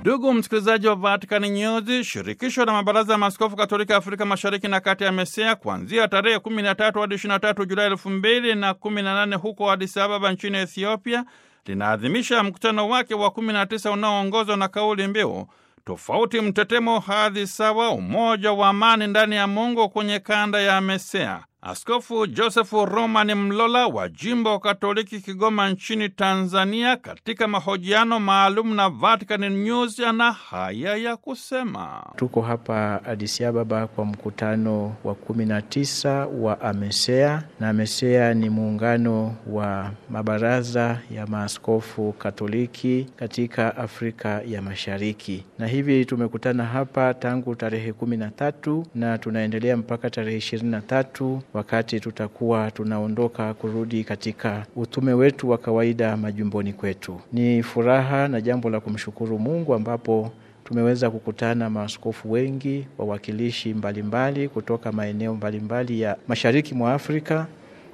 Ndugu msikilizaji wa Vatican News, shirikisho la mabaraza ya maaskofu katoliki Afrika mashariki na kati ya MESEA kuanzia tarehe 13 hadi 23 Julai 2018 huko Addis Ababa nchini Ethiopia linaadhimisha mkutano wake wa 19 unaoongozwa na kauli mbiu tofauti, mtetemo, hadhi sawa, umoja wa amani ndani ya Mungu kwenye kanda ya MESEA. Askofu Josefu Roman Mlola wa jimbo Katoliki Kigoma nchini Tanzania, katika mahojiano maalum na Vatican News, ana haya ya kusema. Tuko hapa Addis Ababa kwa mkutano wa kumi na tisa wa AMESEA, na AMESEA ni muungano wa mabaraza ya maaskofu Katoliki katika Afrika ya Mashariki, na hivi tumekutana hapa tangu tarehe kumi na tatu na tunaendelea mpaka tarehe ishirini na tatu wakati tutakuwa tunaondoka kurudi katika utume wetu wa kawaida majumboni kwetu. Ni furaha na jambo la kumshukuru Mungu ambapo tumeweza kukutana maaskofu wengi, wawakilishi mbalimbali kutoka maeneo mbalimbali ya mashariki mwa Afrika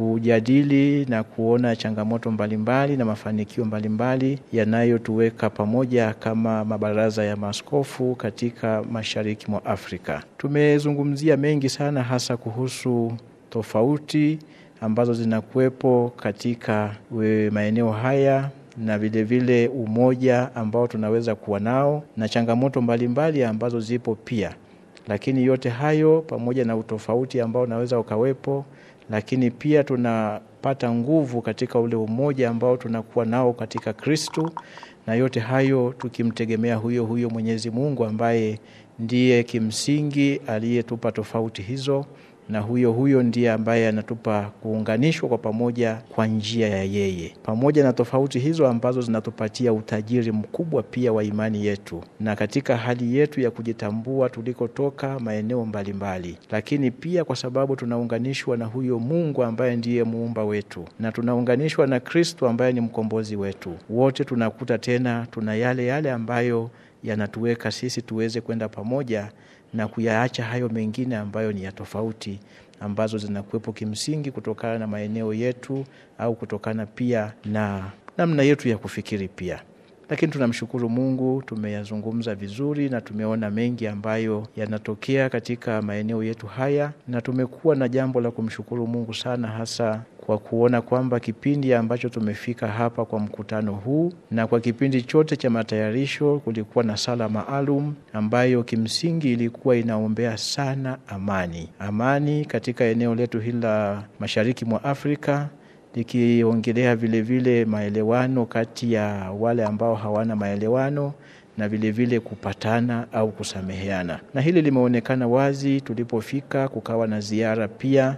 kujadili na kuona changamoto mbalimbali na mafanikio mbalimbali yanayotuweka pamoja kama mabaraza ya maaskofu katika mashariki mwa Afrika. Tumezungumzia mengi sana hasa kuhusu tofauti ambazo zinakuwepo katika maeneo haya na vilevile vile umoja ambao tunaweza kuwa nao na changamoto mbalimbali mbali ambazo zipo pia, lakini yote hayo pamoja na utofauti ambao unaweza ukawepo, lakini pia tunapata nguvu katika ule umoja ambao tunakuwa nao katika Kristu, na yote hayo tukimtegemea huyo huyo Mwenyezi Mungu ambaye ndiye kimsingi aliyetupa tofauti hizo na huyo huyo ndiye ambaye anatupa kuunganishwa kwa pamoja kwa njia ya yeye, pamoja na tofauti hizo ambazo zinatupatia utajiri mkubwa pia wa imani yetu, na katika hali yetu ya kujitambua tulikotoka maeneo mbalimbali, lakini pia kwa sababu tunaunganishwa na huyo Mungu ambaye ndiye muumba wetu, na tunaunganishwa na Kristo ambaye ni mkombozi wetu, wote tunakuta tena tuna yale yale ambayo yanatuweka sisi tuweze kwenda pamoja na kuyaacha hayo mengine ambayo ni ya tofauti ambazo zinakuwepo kimsingi kutokana na maeneo yetu au kutokana pia na namna yetu ya kufikiri pia. Lakini tunamshukuru Mungu, tumeyazungumza vizuri na tumeona mengi ambayo yanatokea katika maeneo yetu haya, na tumekuwa na jambo la kumshukuru Mungu sana, hasa kwa kuona kwamba kipindi ambacho tumefika hapa kwa mkutano huu na kwa kipindi chote cha matayarisho kulikuwa na sala maalum ambayo kimsingi ilikuwa inaombea sana amani, amani katika eneo letu hili la mashariki mwa Afrika likiongelea vilevile maelewano kati ya wale ambao hawana maelewano na vilevile vile kupatana au kusameheana, na hili limeonekana wazi tulipofika. Kukawa na ziara pia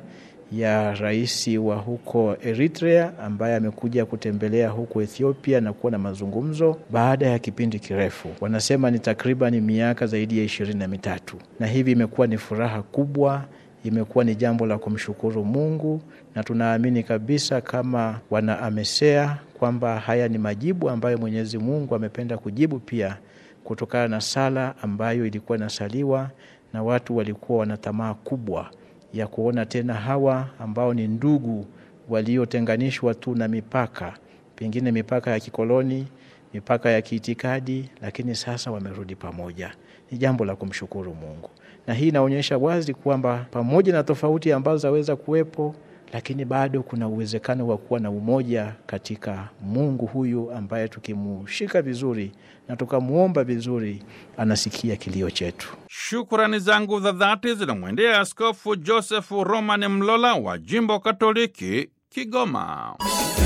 ya rais wa huko Eritrea ambaye amekuja kutembelea huko Ethiopia na kuwa na mazungumzo baada ya kipindi kirefu, wanasema ni takriban miaka zaidi ya ishirini na mitatu, na hivi imekuwa ni furaha kubwa imekuwa ni jambo la kumshukuru Mungu na tunaamini kabisa kama wana AMESEA kwamba haya ni majibu ambayo Mwenyezi Mungu amependa kujibu pia kutokana na sala ambayo ilikuwa inasaliwa na watu walikuwa wana tamaa kubwa ya kuona tena hawa ambao ni ndugu waliotenganishwa tu na mipaka, pengine mipaka ya kikoloni, mipaka ya kiitikadi, lakini sasa wamerudi pamoja. Ni jambo la kumshukuru Mungu na hii inaonyesha wazi kwamba pamoja na tofauti ambazo zaweza kuwepo, lakini bado kuna uwezekano wa kuwa na umoja katika Mungu huyu ambaye tukimushika vizuri na tukamwomba vizuri, anasikia kilio chetu. Shukrani zangu za dhati zinamwendea Askofu Josefu Roman Mlola wa jimbo Katoliki Kigoma.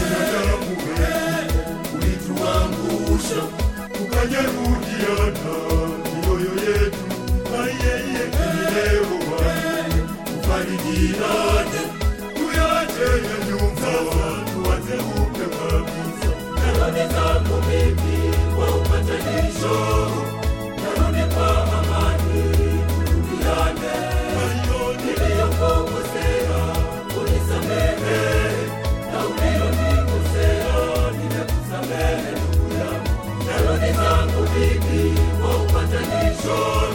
Ulituangusha tukajeruhiana mioyo yetu Tufarijiane, tuyache ya nyuma, tuanze upya kabisa. Narudi zangu mimi kwa upatanisho, narudi kwa amani, turudiane. Niliyokukosea unisamehe, na uliyonikosea nimekusamehe ndugu yangu. Narudi zangu mimi kwa upatanisho